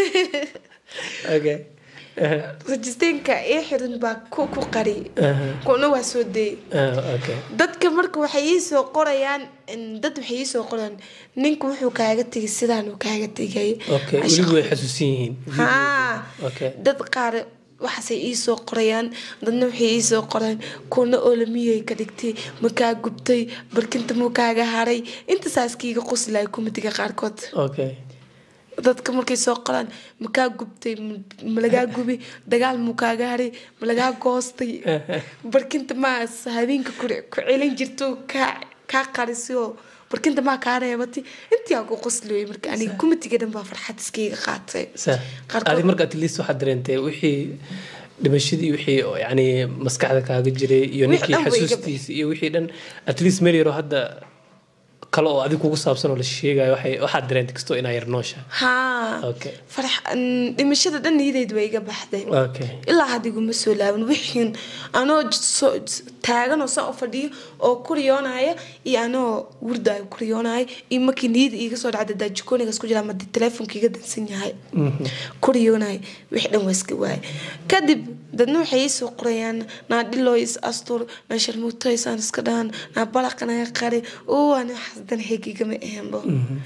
okay Aha, registainka ii xirin baa ku ku qari aha, kuna waa soo dayay ah, okay dadka marka waxay ii soo qorayaan in- dad waxay ii soo qorayaan ninka wuxuu kaaga tegay sidaan uu kaaga tegay okay weliba way xasuusan yihiin haa okay dad qaar waxaasay ii soo qorayaan dadna waxay ii soo qoraan kuna oolamiyay ka dhigtay makaa gubtay barkinta muu kaaga haray intaasaas kiiga qoslay kumitiga qaarkood okay dadka markay soo qoraan makaa gubtay m- malagaa gubi dagaal muu kaaga haray malagaa goostay barkinta maa habeenka ku ku celin jirto kaa kaa qarisay barkinta maa kaa reebatay intii aan ku qosliyay marka aniga kumitiga dhan baa farxad iskaiga qaatay sa Qaarkood- adi marka at least waxaad dareentay wixii dhimashadii wixii oo yacni maskaxda kaaga jiray iyo Wixii ninkii dhan way iga xasuustiisa iyo wixii dhan at least meel yaroo hadda kale oo adiga kugu saabsan oo la sheegayo waxay waxaad dareentay kastoo inaa yar noosha haa okay farx n- dhimashada dhan niyadayda waa iga baxday okay ilaa hadda iguma soo laaban wixiin anoo j- soo- s- taagan oo saan u fadhiyo oo ku riyoonaya iyo anoo wurdaayo ku riyoonaya iyo markii niyada iiga soo dhacda daa jikoonigaas ku jira ama dee telefoonka iga dansan yahay ku riyoonaya wixii dhan waa iska waaya kadib dadna waxay ii soo qorayaan naa dhilooy is astur naa sharmuutoysaan iska dhahan naa balaqanaga qari oo aan waxaas dan heeg igama ahaanbo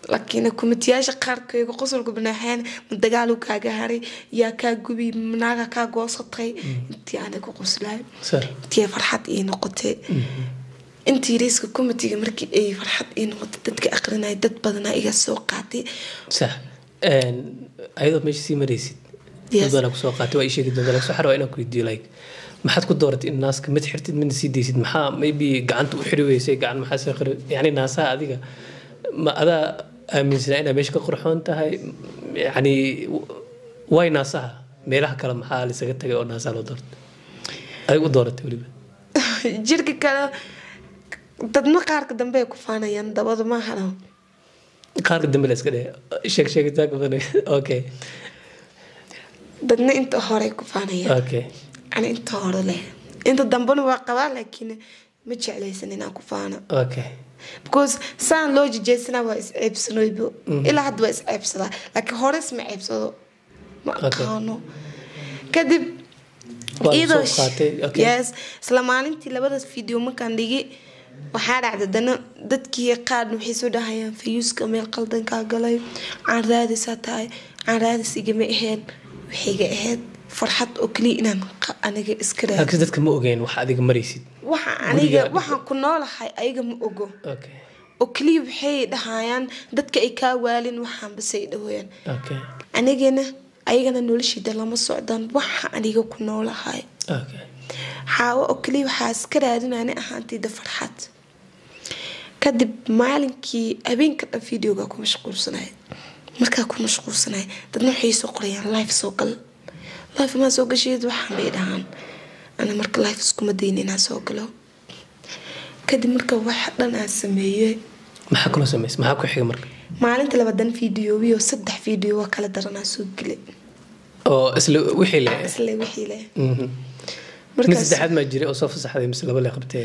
laakiin kumitiyaasha qaarkayga qosolka banaaxeen ma dagaalu kaaga haray yaa kaa gubi manaaga kaa goosatay intii aana ku qoslaay Sir. intii farxad ii noqotay intii raiiska komitiga markii ay farxad ii noqotay dadka aqrinaya dad badanaa iga soo qaatay sax Een, ayadoo meesha sii maraysid Yes. dad badan kusoo qaatay waa ii sheegi doontaa laakiin waxaan rabaa inaan ku weydiiyo like maxaad ku dooratay in naaska mid xirtid midna sii daysid maxaa maybe gacanta u xiri weysay gacan maxaa sii qiri yani naasaha adiga ma adaa aaminsanaa inaad meesha ka qurxoon tahay yani way naasaha meelaha kale maxaa lisaga tagay oo naasaha loo doortay adiga u dooratay weliba jirka kale dadna qaarka dambe ay ku faanayaan dabada maahano qaarka dambe la iska dheh sheeg sheegitaanka badan okay dadna inta hore ku faanayaan okay ani inta hore leh inta dambena waa qabaa laakiin ma jeclaysan inaan ku faano okay because saan loo jejeysana waa is ceebsanoybo ilaa hadda waa is ceebsadaa laakiin hore isma ceebsado ma Okay. aqaano kadib Waa la iyadoo soo qaatay, okay. yes isla maalintii labadaas video markaan dhigi waxaa dhacda dana dadkii qaarna waxay soo dhahayaan fayuuska meel qaldankaa galay caan raadisaa tahay caan raadis igama ahayn waxayga ahayd farxad oo keliya inaan qa- aniga iska raadi laakiin dadka ma ogeyn wax adiga maraysid waxa aniga Guriga- waxaan ku noolahay ayaga ma ogo okay oo keliya waxay dhahayaan dadka ay kaa waalin waxaan basay dhahooyaan okay anigana ayagana noloshiida lama socdaan waxa aniga ku noolahay okay xaawo oo keliya waxaa iska raadinani ahaantayda farxad kadib maalinkii habeenka dhan videoga ku mashquulsanay markaa ku mashquulsanay dadna waxay soo qorayaan life soo gal life maa soo gasheed waxaan bay dhahaan ana marka life iskuma dayin inaan soo galo kadib marka wax dhan aan sameeyey maxaa kaloo samaysay maxaa ku xiga marka maalinta labadan videowiyo saddex video waa kala daranaa soo gelay oo isla wixii le isle wixii leh Mhm. mid markaas saddexaad maa jiray oo soo fasaxday mise laba le qabtee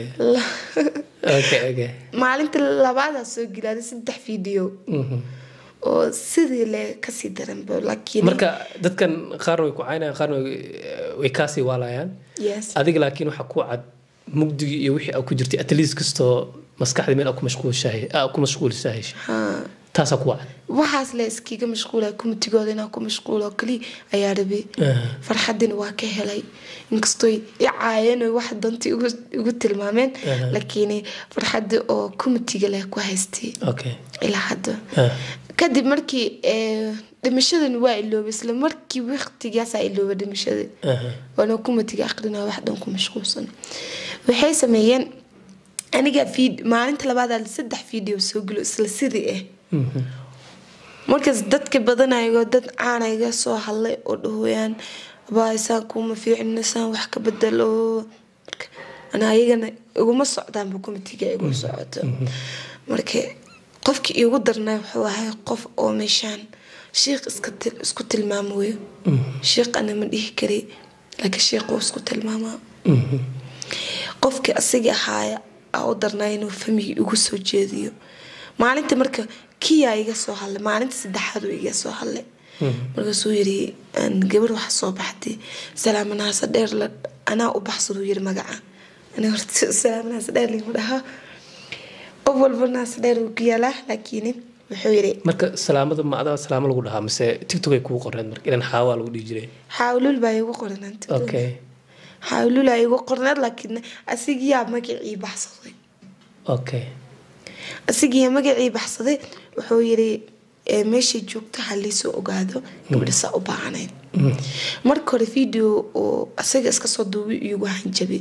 okay okay maalinta labaadaa soo gelaaday saddex video Mhm. oo sidii le kasii daranba laakiin marka dadkan qaarna way ku caynayaan qaarna way way kaasii waalayaan yes adiga laakiin waxaa ku cad mugdigii iyo wixii aad ku jirtay at least kastoo maskaxda meel aad ku mashquulshahay aad ku mashquulisahay haa taasaa ku cad waxaas le iskiga mashquulay kumitigooda inaan ku mashquulo kaliya ayaa rabay Aha. farxadina waa ka helay inkastoo i caayeen oo wax dantii igu igu tilmaameen Aha. laakiin farxadda oo kumitiga leh ku haystay okay ilaa hadda Ah. kadib markii eh, dhimashadan waa iloobay isla markii waqtigaasaa iloobay dhimashadii Aha. waana kumatiga aqrinaa wax dhan ku mashquulsan waxay sameeyeen aniga vid- maalinta labaadaa saddex video soo gelo isla sidii ah Mhm. markaas dadka badanayagoo dad caana iga soo hadlay oo dhahooyaan abaasaan kuma fiicna saan wax ka bedelo Marka, ana ayagana iguma socdaanba kumitiga igu socoto marka qofkii iigu darnay wuxuu ahay qof oo meeshaan shiikh iska til- isku tilmaamayo shiikh ana ma dhihi kari laakiin shiikh wuu isku tilmaamaa Mhm. qofkii asaga ahaaya aa u darnaa inuu famiga igu soo jeediyo maalinta marka kiyaa iga soo hadlay maalinta saddexaad uu iga soo hadlay markaasuu yiri "Aan gabar waxa soo baxday salaamanaasa dheer la anaa u baxsaduu yiri magaca ani horta salaamanaasa dheer lima dhaha qof walba naasa dheer uu ku yaalaa laakiin wuxuu yiri marka salaamada ma adaa salaamo lagu dhahaa mise tiktok ay kugu qoreen marka ilan xaawaa lagu dhihi jiray xaawlul baa igu qoran okay xaawlul aa igu qorneed laakiin asigiyaa magacii baxsaday okay asigiiya magacii baxsaday wuxuu yiri "Ee, meeshay joogto ha liisoo ogaado gabadha saa u baahanayd marka hore video oo asaga iska soo duubay iigu hanjabi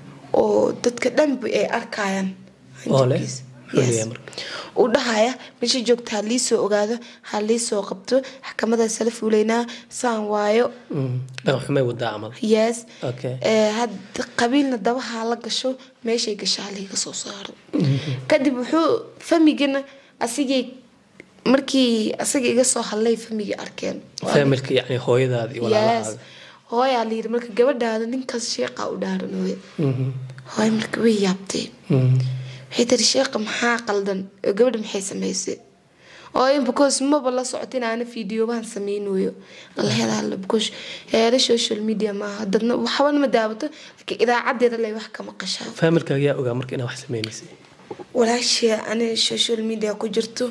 oo dadka dhanba ay arkayaan oo leh hanjabkiisa. muxuu Yes. leeyahay marka uu dhahaya meesha joogta ha liisoo ogaado ha liisoo qabto xakamadaas la fuulaynaa saan waayo Mhm. dhaqan xumay wadaa camal yes okay Ee, had qabiilna dabaha la gasho meeshay gashaa liiga soo saaro kadib wuxuu famigana asigay markii asaga iga soo hadlay famigii arkeen familka yani hooyadaada iyo yes walaalahaaga hooyaa la yiri marka gabadhaada ninkaas sheeqa u dhaaranooye Mhm. hooy marka way yaabtay Mhm. waxay tiri sheeqa maxaa qaldan oo gabadha maxay samaysay oo in because maba la socota in aana fiidiyobahan samaynayo la helaala because heera social media maaha dadna waxbana ma daawato laakiin idaacadeeda lay wax ka maqashaa familkaaga yaa ogaa marka inaa wax sameynaysay walaashii ani social media ku jirto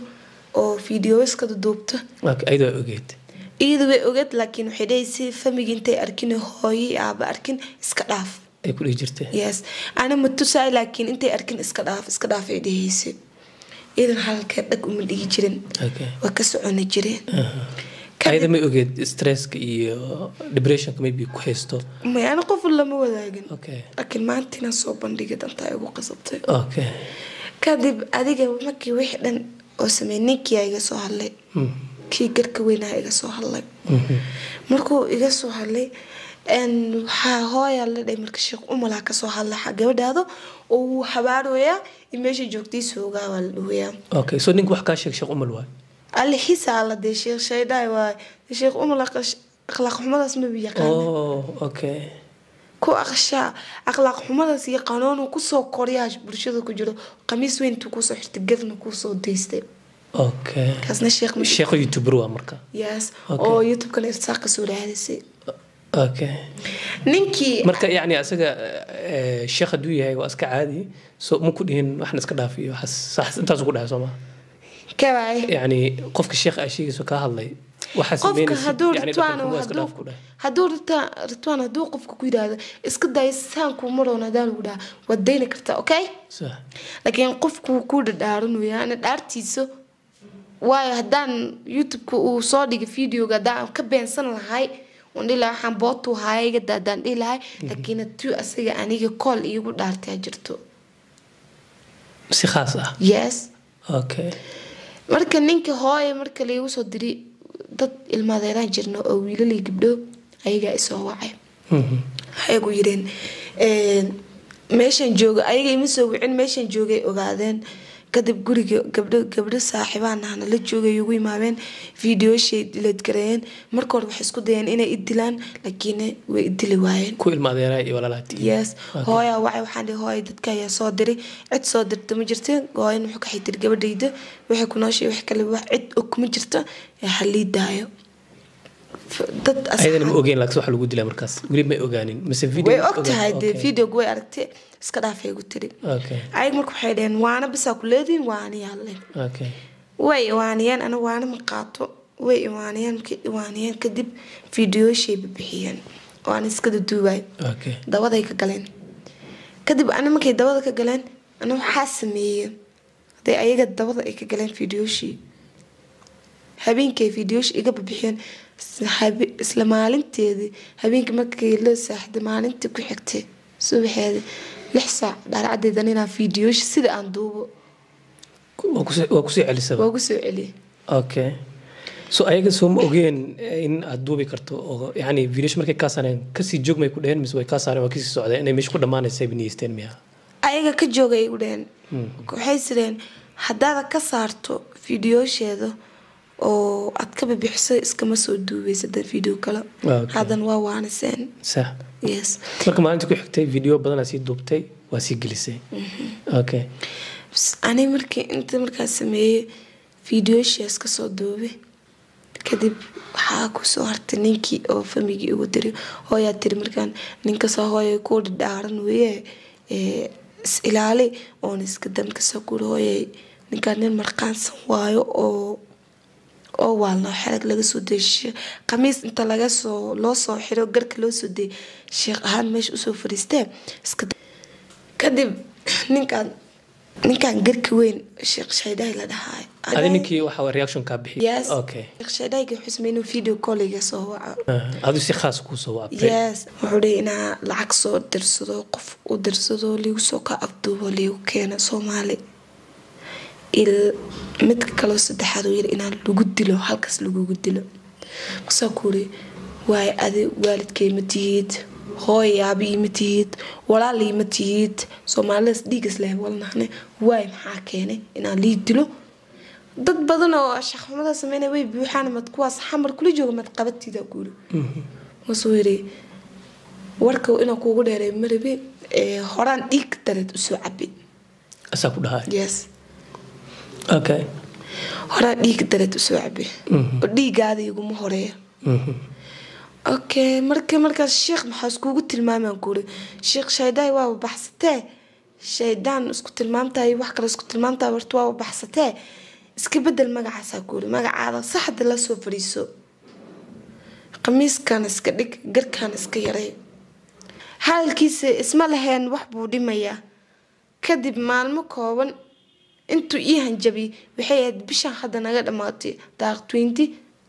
oo fideoskada duubta okay ayadoo ogeed iyada way ogeed laakiin waxay dhahaysa famigi intay arkin hooyo iyo aaba arkin iska dhaaf ay ku dhihi jirtay yes ana ma tusaay laakiin intay arkin iska dhaaf iska dhaaf ay dhahaysa iyadan halkee dhag uma dhigi jirin okay waa ka soconi jireen ayada may ogeed stresska iyo depressionka maybe ku haysto may ana qof lama wadaagin okay laakiin maanta inaan soo bandhigay dantaa igu qasabtay okay kadib adiga markii wixii dhan oo sameey ninkiyaa iga soo hadlay Mm. kii garka weynaa iga soo hadlay markuu iga soo hadlay n waxaa hooyaa la dhahay marka sheekh umalaa kasoo hadlay xa gabadhaado oo wuu habaarooyaa in meesha joogtiisa ogaa waa la dhawayaa okay so ninka wax kaa sheeg sheekh umal waay alixiisa la dee sheekh shaydhaay waay sheekh umal aqash- akhlaaq xumadaas maba yaqaana oh okay ku aqshaa akhlaaq xumadaas iyo qanuunu kusoo koryaa bulshada ku jiro qamiis weyn intuu kusoo xirtay gadna kusoo daystay okay kaasna sheekh ma sheekho youtuber waa marka yes Okay. oo youtube-kana irsaaq kasoo raadisay okay ninkii marka yacni asaga eh, sheekh hadduu yahay waa iska caadi so ma ku dhihin waxna iska dhaaf iyo waxaas sax intaasu ku dhahay soo ma kawaay yacni qofka sheekh aa sheegayso kaa hadlay waxaa qofka sameynaysid hadduu yacni ritwaan dhaqanka waa iska dhaaf ku dhahay hadduu Ritwaan- ritwaan hadduu qofka ku yidhaahdo iska day saan kuu maroon hadaa lagu dhaha waad dayni kartaa okay sax laakiin qofku wuu ku dhadhaaranaya ana dhaartiisa waayo haddaan youtube-ka uu soo dhigay videoga haddaan ka beensan lahay waan dhihi lahay waxaan bootu haya iga daadaan dhihi lahay laakiin hadduu asaga aniga kool iigu dhaartaa jirto si khaas ah yes okay marka ninka hooye marka laigu soo diri dad ilmaadeeraan jirna oo wiilal iyo gabdho ayagaa isoo wacay Mhm. ayagu yireen meeshan jooga ayaga ima soo wicin meeshan joogay ogaadeen kadib guriga gabdho gabdho saaxiibaan ahna la joogay ugu imaadeen videoshay dileedgareeyeen marka hore waxay isku dayeen inay idilaan laakiin way idili waayeen ku ilmaadeeraa iyo walaalaha yes hooyaa wacay waxaan dhihi hooya dadka ayaa soo diray cid soo dirta ma jirta hooyan wuxuu ka xitiri gabadhayda waxay ku nooshay wax kale wax cid og ma jirta ee halii daayo F- dad ayadana ma asxaab- ogeyn laakiin waxa lagu dilaa markaas weli may ogaanin mise video way og tahay dee Okay. videoga way aragtay iska dhaafay gu tiri okay ayag marka waxay dhaheen waana bisaa ku leediin waaniyaa leen okay way iwaaniyeen ana waana ma qaato way iwaaniyeen markay iwaaniyeen kadib videooshay bixiyeen oo aan iska duduubay okay dabaday ka galeen kadib ana markay dabada ka galeen ana waxaa sameeyey hadee ayaga dabada ay ka galeen videoshii habeenkay videoshi iga bixiyeen isla habe- isla maalinteedii habeenkii markii loo saaxiday maalintii ku xigtay subaxeedii lix saac dhaarcadeedan inaan videoshi sida aan duubo waa kusii waa kusii celisaba waagu soo celiyay okay so ayaga soo ma ogeen in aad duubi karto oo yani videosh markay kaa saareen kasii joog may ku dheheen mise way kaa saareen waa kasii socdeen inay meesha ku dhammaanaysa ay niyeysteen miya ayaga ka joogay u dheheen waxay sireen haddaada ka saarto videosheeda oo aad ka bibixiso iskama soo duubeysa dad video kale Ah, okay. hadan waa waaniseen sax yes marka maalinta ku xigtay video badanaa sii duubtay waa sii gelisay okay Bs, ani markii inta markaas sameeyey videoshaas kasoo duubay kadib waxaa kusoo hartay ninkii oo famigii ugu diray hooyaa tiri markaan ninkasoo hooya ku dhadhaaran weye ee, is ilaali oona iska damkasoo kuri hooyay ninkaan nin marqaansan waayo oo oo waa loo xerag laga soo deeshiyo khamiis inta laga soo loo soo xiro garka loo soo deeyay sheekh ahaan meesha usoo fadhiistee iska kadib ninkaan ninkaan garka weyn sheekh shaydhaay la dhahaay adi ninkii waxa reaction kaa bixiyay yes okay sheekh shaydhaayga wuxuu sameeyey inuu video call iga soo waco Ah, adu si khaas kuu soo waabtay yes wuxuu dhihi inaa lacag soo dirsado qof u dirsado liigu soo ka afduubo liigu keeno soomaali il midka kaloo saddexaad uu yiri inaan lagu dilo halkaas lagugu dilo markaasaa ku uri waay adi waalidkay ma tihid hooy aabii ma tihid walaalii ma tihid soomaalidaas dhiigas leh walnahne waay maxaa keenay inaan lii dilo dad badan oo shaqxumada sameynaya way buuxaan mad kuwaas xamar kula jooga mad qabatida guuri masuu yiri warka inaan kuugu dheeray marabe ee horaan dhiig dareed usoo cabi asaa ku dhahay yes okay horaan dhiig dareed usoo cabi oo dhiigaada iguma horeeya Mhm. okay markii markaas sheekh maxaa iskugu tilmaamaan kuuri sheekh shaydhaay waaba baxsatee shaydaan isku tilmaamtahay wax kale isku tilmaamtahay warta waaba baxsatee iska bedel magacaasaa ku yiri magacaada saxda la soo fadhiiso qamiiskan iska dhig garkaan iska yaray hadalkiisa isma laheen wax buu dhimayaa kadib maalmo kooban intuu ii hanjabiyay waxay ahayd bishan hadda naga dhammaatay daaq twenty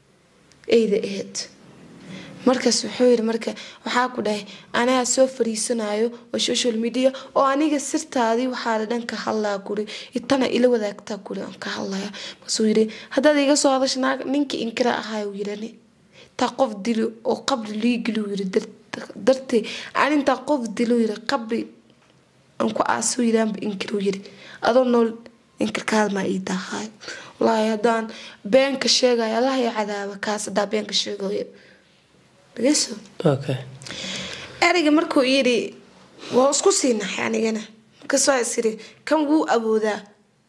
ayda ahayd markaas wuxuu yiri marka waxaa ku dhahay anagaa soo fariisanayo oo social media oo aniga sirtaadii waxaa la dhan ka hadlaa kuri itana ila wadaagtaa kuri aan ka hadlaya markaasuu yiri haddaad iga soo hadasha naag ninkii inkira ahaa uu yirani taa qof dilo oo qabri liigili yiri dartee aan intaa qof dilo yiri qabri aan ku aasuu yiri aanba inkiruu yiri adoo nool inkirkaad maa ii tahay wallaahi haddaan beenka sheegayo allah ya cadaaba kaas haddaa beenka sheegayo dhageyso okay ereyga markuu yidhi waa isku sii naxay anigana markaasoo is yidhi kan wuu awoodaa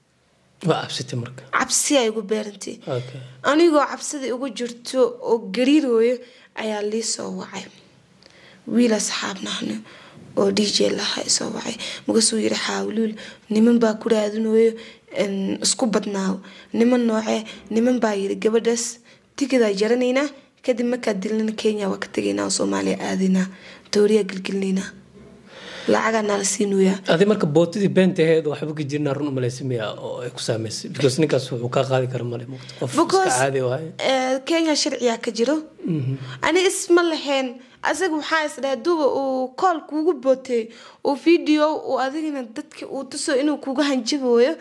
waa cabsitay marka cabsi ay igu beerantay okay anigoo cabsida igu jirto oo gariirooyo ayaa lii soo wacay wiil asxaabnahna oo d j lahaa isoo wacay markaasuu yidhi xaawluul niman baa ku raadinayo isku badnaaw niman noocee niman baa yidhi gabadhaas tigidaa jaranaynaa kadib markaa dilnana kenya waa ka tegaynaa oo soomaaliya aadaynaa dooriyaa gelgelinaynaa lacagaa nala siinoyaa adi marka bootadii beenta aheed waxba ka jirnaa run umalaysa miya oo ay ku saameysay because ninkaas wuxuu kaa qaadi kara male muuqata qof iska because caadi waaye eh, kenya sharciyaa ka jiro ani isma lahayn asaga waxaa isdhahay duba uu kool kuugu bootay uu video uu adigana dadka uu tuso inuu kuga hanjabooyo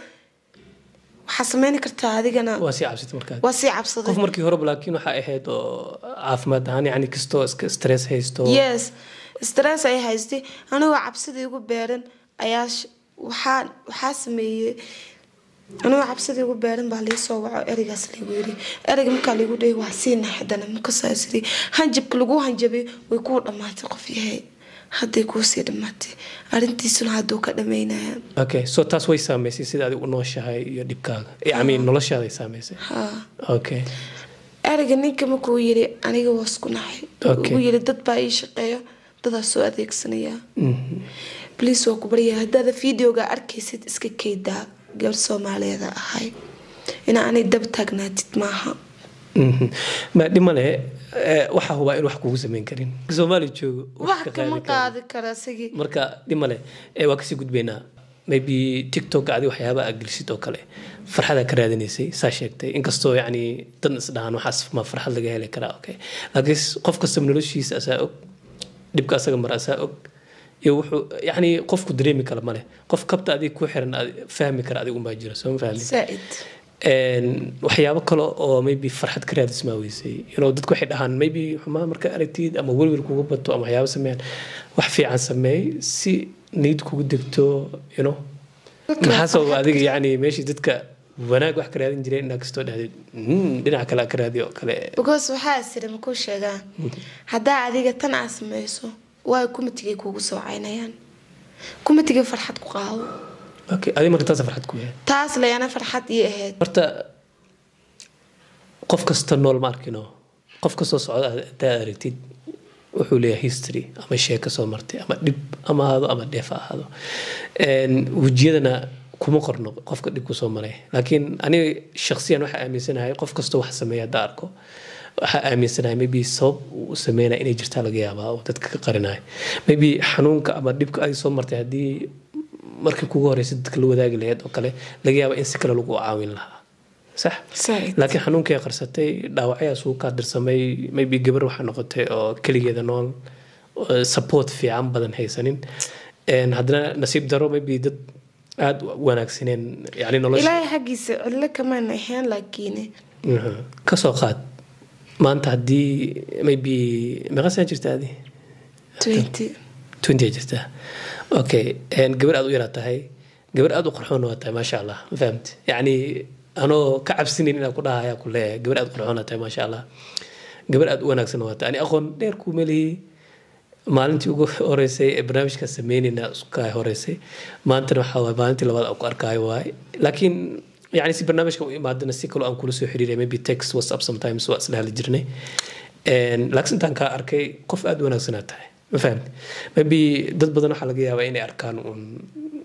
waxaa sameyni kartaa adigana waa sii cabsitay markaa waa sii cabsaday qof markii horeba laakiin waxaa ahayd oo caafimaad ahaan yani kastoo iska stress haysto yes stress ay haystay anigoo cabsidii igu beeran ayaa sh- waxaa waxaa sameeyey anigoo cabsidii igu beeran baa lii soo waco ereygaas liigu yiri ereyga markaa liigu dhahay waa sii naxdana markasaas yiri hanjabka lagu hanjabay way kuu dhammaatay qof yahay hadday kuusii dhammaatay arrintiisuna hadduu ka dhamaynaya okay so taas way saameysay sida adigu u nooshahay iyo dhibkaaga yani noloshaaday saameysay haa okay ereyga ninka markuu yiri aniga waa isku naxay Okay. ugu yiri dad baa ii shaqeeya dadaa soo adeegsanaya Mhm. bliis waa ku baryaa haddaada videoga arkaysid iska keydaa gabar soomaaliyeeda ahay ina anay dab taagnaatid maaha Mhm. ma dhima le waxaa hubaa in wax kugu sameyn karin soomaali joogo wax ka kama qaadi karo. qaadi kara isagii marka dhima le waa kasii gudbaynaa maybe tiktok adi waxyaaba aad gelisid oo kale farxadaa ka raadinaysay saa sheegtay inkastoo yani dan isdhahaan waxaas ma farxad laga heli karaa okay laakiin qof kastaba noloshiisa asaa og dhibka asaga mara asaa og iyo wuxuu yani qofku dareemi kara male qof kabta adig ku xiran aad fahmi kara adigu unbaa jira soo ma fahmin zaaid Een, waxyaabo kale oo maybe farxad ka raadismaa weysay you know, dadku waxay dhahaan maybe xumaa marka aragtid ama welwel kuga bato ama waxyaabo sameeyaan wax fiican sameey si niyad kugu degto you know maxaa sababa adiga yani meeshii dadka wanaag wax ka raadin jireen inaa kastoo dhahdid "Hmm, dhinaca kale aad ka raadiyo oo kale because waxaa sira makuu sheegaan haddaa adiga tan aad sameyso waa kumatigay kuugu soo caynayaan kumatigay farxad ku qaado okay adiga marka taasa farxad ku yahay taas layana farxad ii ahayd horta qof kasta nool ma arkino qof kastoo socda haddaad aragtid wuxuu leeyahay history ama sheeko soo martay ama dhib ama ahaado ama dheef ha ahaado Een, wejiyadana kuma qorno qofka dhibku soo maray laakiin aniga shaksiyan waxaa aaminsanahay qof kastoo wax sameeya hadda arko waxaa aaminsanahay maybe sabab uu sameynaya inay jirtaa laga yaabaa oo dadka ka qarinaya maybe xanuunka ama dhibka adi soo martay haddii markii kugu horeysa dadka la wadaagi lahayd oo kale laga yaaba in si kale lagu caawin lahaa sax Zaaid. laakiin xanuunkii ay qarsatay dhaawacyaas uu kaa dirsamay maybe gabar waxaa noqotay oo keligeeda nool oo support fiican badan haysanin Een, haddana nasiib daro maybe dad aada u wanaagsaneen yani nolosha ilaahay xaggiisa cidlo kamaan ahayn laakiin Mhm. kasoo qaad maanta haddii maybe meeqa sana jirta adi twenty twenty ay jirtaa okay een, gabar aad u yaraa tahay gabar aad u qarxoon waa tahay maasha allah ma fahamti yacni anoo ka cabsinayn inaan ku dhahayaa ku leeyahay gabar aad u qarxoon waa tahay maasha allah gabar aad u wanaagsan waa tahay ani aqoon dheer kuu melihi maalintii ugu horeysay ee barnaamijka sameynayna iskaa horeysay maantana waxaa waay maalintii labaad aan ku arkaayo waay laakiin yani si barnaamijka u imaadana si kaloo aan kula soo xiriiray maybe text whatsapp sometimes waa isla hadli jirnay Een, laakiin intaan kaa arkay qof aad u wanaagsanaa tahay ma fahamti maybe dad badan waxaa laga yaabaa inay arkaan un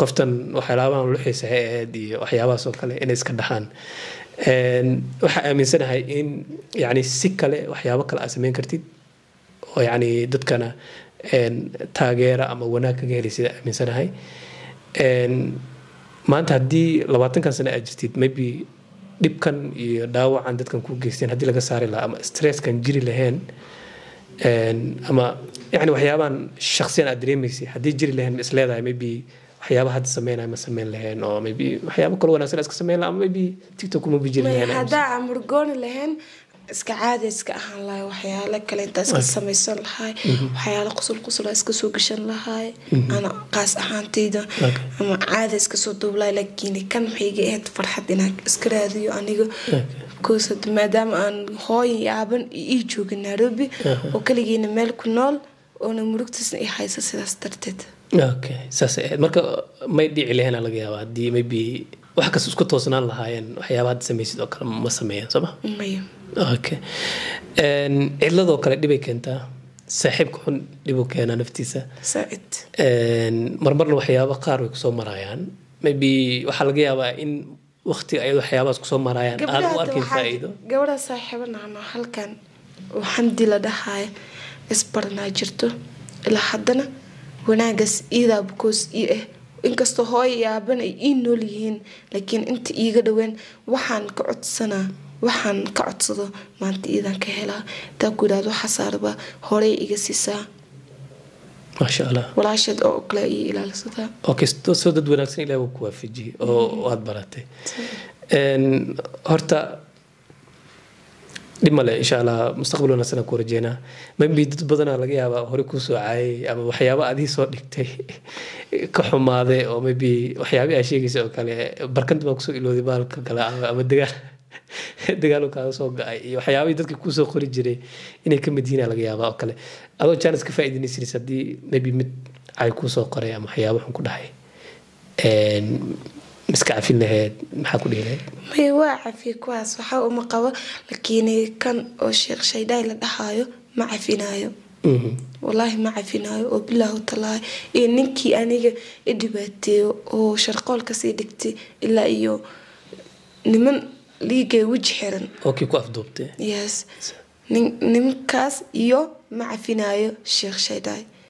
qoftan waxyaabahan luxiisa hay ahayd iyo waxyaabahaas oo kale inay iska dhaxaan Een, waxaa aaminsanahay in yani si kale waxyaabo kale aad sameyn kartid oo yani dadkana een, taageera ama wanaag kaga helay sida aaminsanahay Een, maanta haddii labaatankan sano aad jirtid maybe dhibkan iyo dhaawacan dadkan ku geysteen haddii laga saari lahaa ama stresskan jiri lahayn Een, ama yani waxyaabahan shaksiyan aad dareemaysay haddii jiri lahayn ma isleedahay maybe waxyaaba hadda sameynaya ma sameyn lahayn oo maybe waxyaabo kalo wanaagsan aad iska sameyn lahaa ama maybe tiktok kuma bijiri May- lahayn haddaa aan murgooni lahayn iska caadi iska ahaan lahay waxyaalo kale intaa iska samaysan lahay waxyaalo qusul qusula iska soo gashan lahay ana qaas ahaantayda Okay. ama caadi iska soo duublahay laakiin kan maxay iga ahayd farxad inaan iska raadiyo aniga because hadda maadaama aan hooyan iyo aaban ii joogin nairobi oo kaligiina meel ku nool oona murugtiisna i haysa sidaas darteed okay saas ay ahayd marka may dhici lahayn aa laga yaaba haddii maybe wax kasta isku toosnaan lahaayeen waxyaaba hadda samaysid oo kale ma sameeyaan sooma maya okay Een, cidladoo kale dhibay keentaa saaxiibka xun dhibuu keenaa naftiisa saaid Een, marmarna waxyaaba qaar way kusoo marayaan maybe waxaa laga yaabaa in waqti ay waxyaabahaas kusoo marayaan aad u arkin faa'iido gabadha saaxiibanahno halkan oo xamdi la dhahaaya isbaranaa jirto ilaa haddana wanaagaas iidaa bukoos ii ah inkastoo hooyo iyo aaban ay ii nool yihiin laakiin inta iiga dhoween waxaan ka codsanaa waxaan ka codsado maanta iidaan ka helaa taa ku yidhahdo xasaarba horey iga siisaa maasha allah walaasheed oo kale ii ilaalisataa okay soo soo dad wanaagsan ilaah wuu ku waafajiyey oo aad baratay Een, horta dhib male insha allah mustaqbal wanaagsan aan ku rajeynaa maybe dad badanaa laga yaabaa hore kuu soo caayay ama waxyaaba adii soo dhigtay ka xumaaday oo maybe waxyaabi aa sheegaysa oo kale barkanta baa kusoo ilooday baalka kale ama ama dagaal dagaal uu kaaga soo ga-ay iyo waxyaabihii dadka kusoo qori jiray inay ka mid yihiin aa laga yaabaa oo kale adoo jaanis ka faa'iidinaysinis haddii maybe mid ay kuusoo qoray ama waxyaabo xun ku dhahay Een, miska cafin lahayd maxaa ku dhihi lahayd may waa cafiye kuwaas waxa uma qabo laakiin kan oo sheekh shaydhaay la dhahaayo ma cafinaayo Mhm. walaahi ma cafinaayo oo bilaahu talaahi iyo ninkii aniga i dhibaateeyo oo sharqool kasii dhigtay ilaa iyo niman liigay weji xiran oo kii ku afduubtay yes nin- nimankaas iyo ma cafinaayo sheekh shaydhaay